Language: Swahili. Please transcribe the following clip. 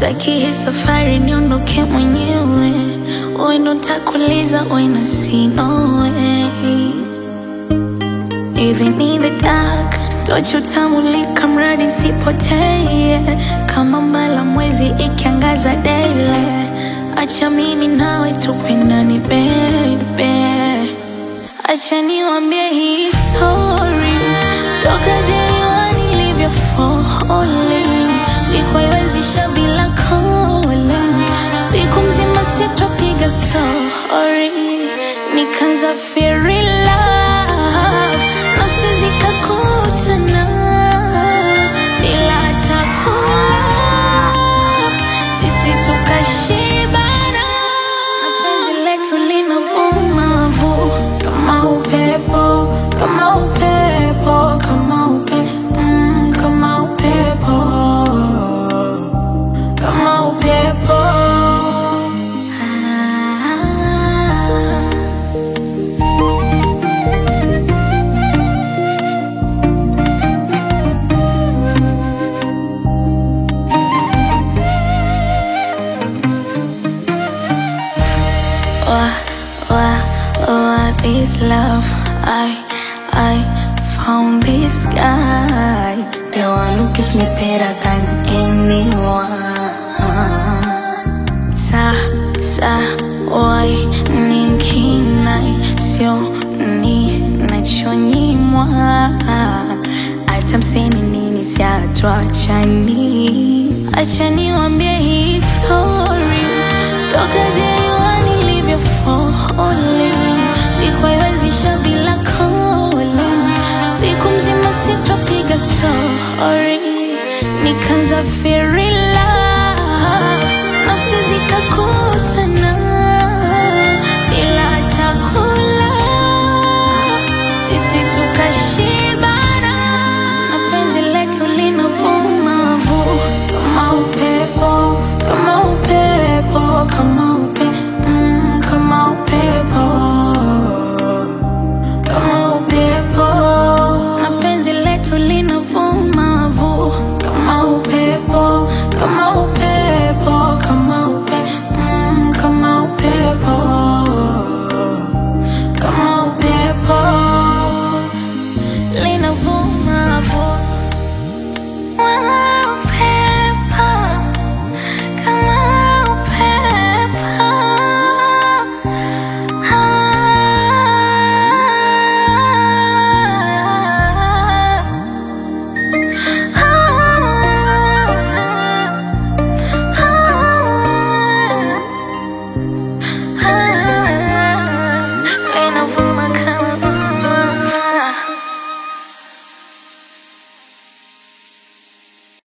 Staki hii safari niondoke mwenyewe, wewe ndo nitakuuliza when I see no way. Even in the dark, tochi utamulika mradi sipotee, kama mbala mwezi ikiangaza daily. Acha mimi nawe tupendane baby, acha niwambie hii story toka day one nilivyo falling, sikuiwezisha bila calling, siku mzima sitopiga story, nikaanza feel in love, nafsi zikakutana bila hata kula, sisi tukashibana, na penzi letu linavuma vu kama upepo, kama upepo, kama upe, mm, kama upepo, kama upepo. Ah. Why, why, why this love? I, I found this guy, the one who gives me better than anyone. Sa, sa, why ninkinai sio ni nachonyimwa, hata mseme nini siatuachani. Acha niwambie hii story toka day one nilivyo falling, sikuiwezisha bila calling, siku mzima sitopiga story, nikaanza feel